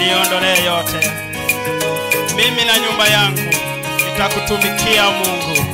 niondolee yote. Mimi na nyumba yangu nitakutumikia Mungu.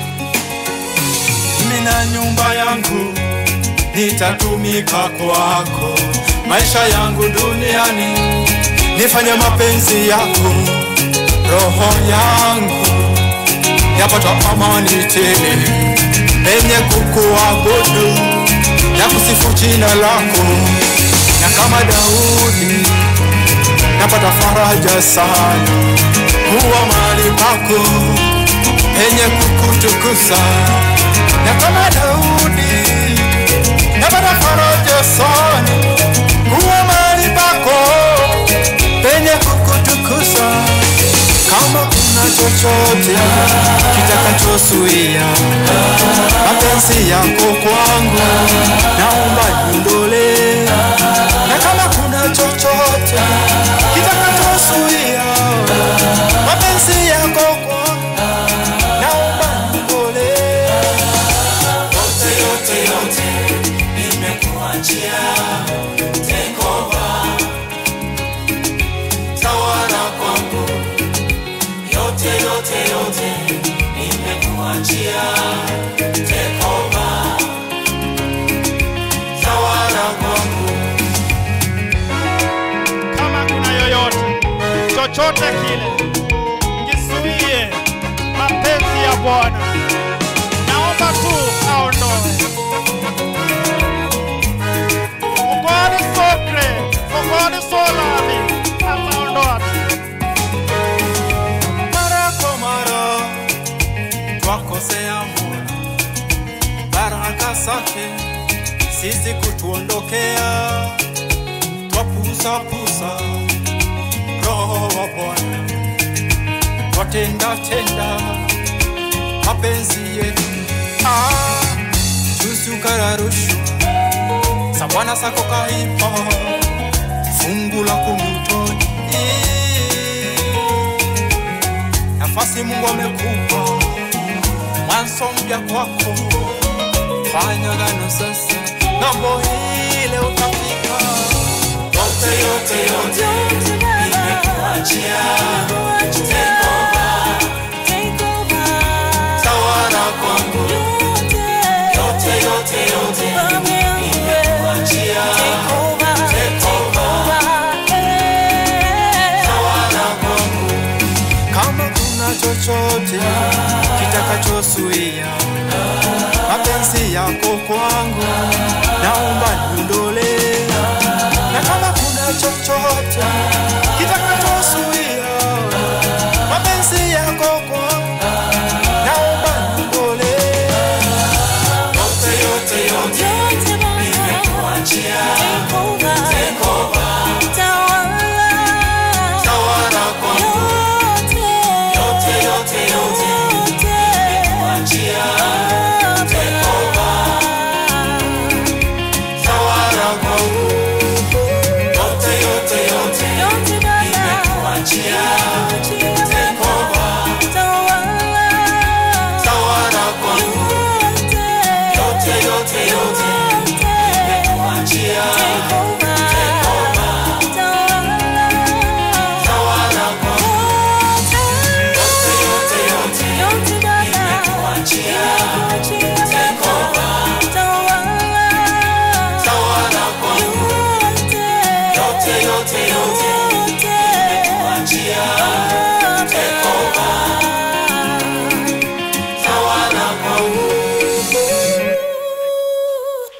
mimi na nyumba yangu nitatumika kwako, maisha yangu duniani nifanye mapenzi yako, roho yangu yapata amani tele penye kukuabudu na kusifu jina lako, na kama Daudi napata faraja sana kuwa mahali pako penye kukutukuza na kama Daudi napata faraja sana kuwa mahali pako penye kukutukuza. Kama kuna chochote kitakachozuia mapenzi yako kwangu, naomba niondolee. Na kama kuna chochote kitakachozuia mapenzi yako kwangu, naomba niondolee. Yote, yote, yote nimekuachia, take over, tawala kwangu. Yote, yote, yote nimekuachia, take over, tawala kwangu. Kama kuna yoyote chochote kile kisuie mapenzi ya Bwana, naomba tu aondoe. For God is so great, for God is so loving, ataondoa tu. mara kwa mara twakosea Mola, baraka zake sisi kutuondokea, twapuza puza roho wa Bwana, twatenda tenda mapenzi yetu ah, juzi ukala rushwa za Bwana zako kaipa fungu la kumtoni nafasi Mungu amekupa, mwanzo mpya kwako. Fanya gano sasa, ng'ambo ile utafika. Yote yote yote nimekuachia, take over, tawala kwangu. Yote yote yote nimekuachia, take over, tawala kwangu. Kama kuna chochote kitakachozuia mapenzi yako kwangu,